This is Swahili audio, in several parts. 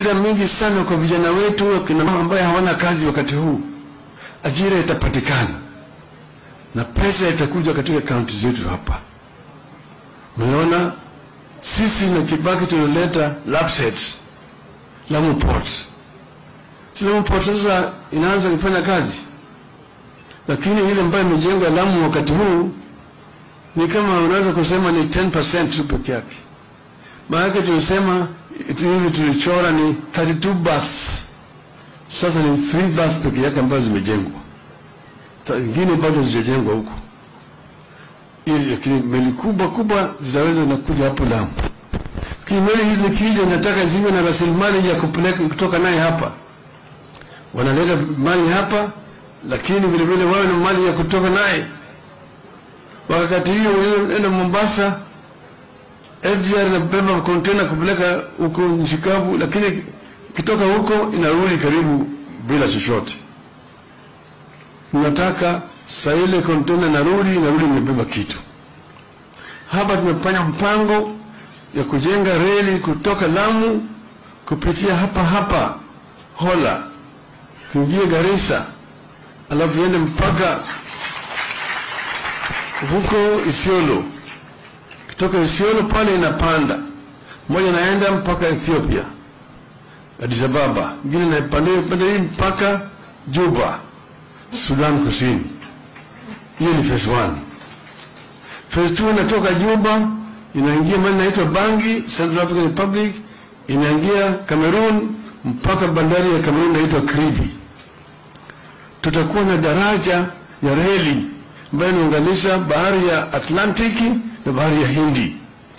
ajira mingi sana kwa vijana wetu, wakina mama ambaye hawana kazi wakati huu. Ajira itapatikana na pesa itakuja katika kaunti zetu hapa. Umeona, sisi na Kibaki tulileta LAPSSET Lamu Port. Si Lamu Port sasa inaanza kufanya kazi, lakini ile ambayo imejengwa Lamu wakati huu ni kama unaweza kusema ni 10% tu peke yake. Maana tulisema hivi tulichora ni 32 baths, sasa ni 3 baths peke yake ambazo zimejengwa, ingine bado zijajengwa huko, ili lakini meli kubwa kubwa zitaweza nakuja hapo Lamu. Lakini meli hizi kija, nataka ziwe na rasilimali ya kupeleka kutoka naye hapa, wanaleta mali hapa, lakini vile vile wawe na mali ya kutoka naye wakati hiyo enda Mombasa, SGR inabeba kontena kupeleka huko nchi kavu, lakini kitoka huko inarudi karibu bila chochote. Tunataka saa ile kontena inarudi inarudi imebeba kitu. Hapa tumefanya mpango ya kujenga reli kutoka Lamu kupitia hapa hapa Hola kuingia Garissa, alafu iende mpaka huko Isiolo. Kutoka Isiolo pale inapanda moja, naenda mpaka Ethiopia, Addis Ababa, ingine naipanda pande hii mpaka Juba, Sudan Kusini. Hiyo ni phase 1. Phase 2 inatoka Juba inaingia mali inaitwa Bangi, Central African Republic, inaingia Cameroon mpaka bandari ya Cameroon inaitwa Kribi. Tutakuwa na daraja ya reli ambayo inaunganisha bahari ya Atlantiki na bahari ya Hindi.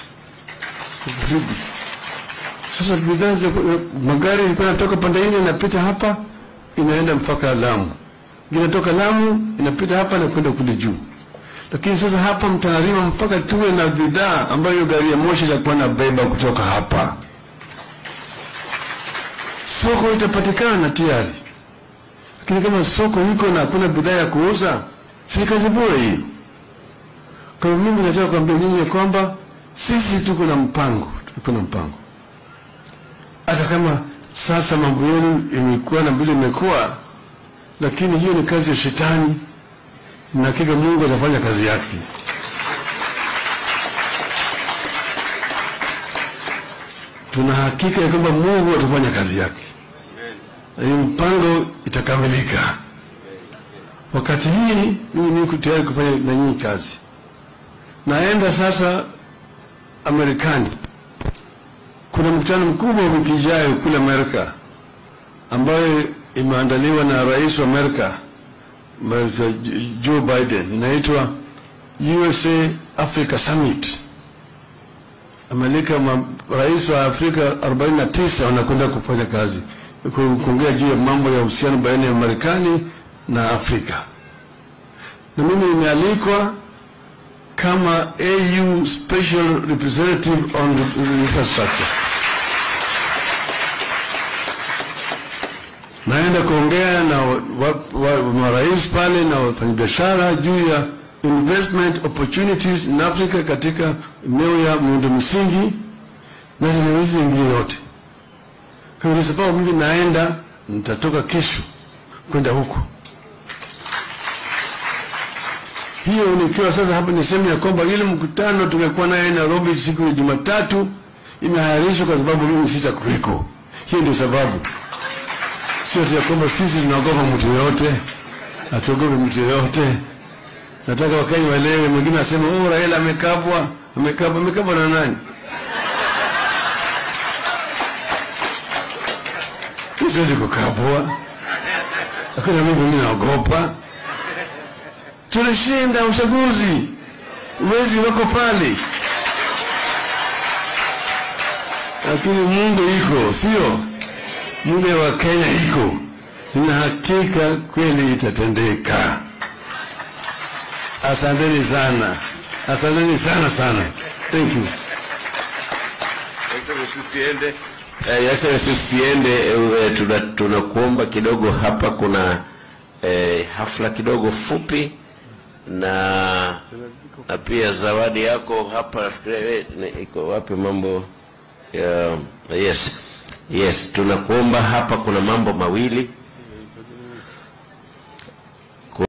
Sasa bidhaa magari ilikuwa inatoka pande hii inapita hapa inaenda mpaka Lamu, inatoka Lamu inapita hapa na kwenda kule juu. Lakini sasa hapa mtanarima mpaka tuwe na bidhaa ambayo gari ya moshi itakuwa na beba kutoka hapa. Soko itapatikana tayari, lakini kama soko iko na hakuna bidhaa ya kuuza si kazi bure hiyo. Kwa hiyo mimi nataka kuambia nyinyi kwamba sisi tuko na mpango, tuko na mpango. Hata kama sasa mambo yenu imekuwa na vile imekuwa, lakini hiyo ni kazi ya shetani, na hakika Mungu atafanya kazi yake. Tuna hakika ya kwamba Mungu atafanya kazi yake, na hii mpango itakamilika. Wakati hii mimi niko tayari kufanya na nyinyi kazi. Naenda sasa Amerikani, kuna mkutano mkubwa wiki ijayo kule Amerika ambayo imeandaliwa na rais wa Amerika Joe Biden, inaitwa USA Africa Summit. Amelika rais wa Afrika 49 wanakwenda kufanya kazi kuongea juu ya mambo ya uhusiano baina ya Marekani na Afrika, na mimi nimealikwa kama AU Special Representative on Infrastructure. Naenda kuongea na marais pale na wafanyabiashara juu ya investment opportunities in Africa katika eneo ya miundo msingi na zile hizi zingine yote. Kwa sababu mimi naenda, nitatoka kesho kwenda huko hiyo nikiwa sasa hapa niseme ya kwamba ile mkutano tumekuwa naye Nairobi siku ya Jumatatu imeahirishwa kwa sababu mimi sitakuweko. Hiyo ndio sababu, sio ya kwamba sisi tunaogopa mtu yoyote, hatuogope mtu yoyote. Nataka Wakenya waelewe. Mwingine asema oh, Raila amekabwa. Amekabwa, amekabwa na nani? Siwezi kukabwa, lakini mimi naogopa tulishinda uchaguzi, wezi wako pale, lakini Mungu iko, sio Mungu wa Kenya iko, na hakika kweli itatendeka. Asanteni sana, asanteni sana sana, thank you. Tusiende Excellency, usiende, tunakuomba kidogo. Hapa kuna eh, hafla kidogo fupi na na pia zawadi yako hapa. Nafikiria iko wapi mambo ya yes Yes, tunakuomba hapa, kuna mambo mawili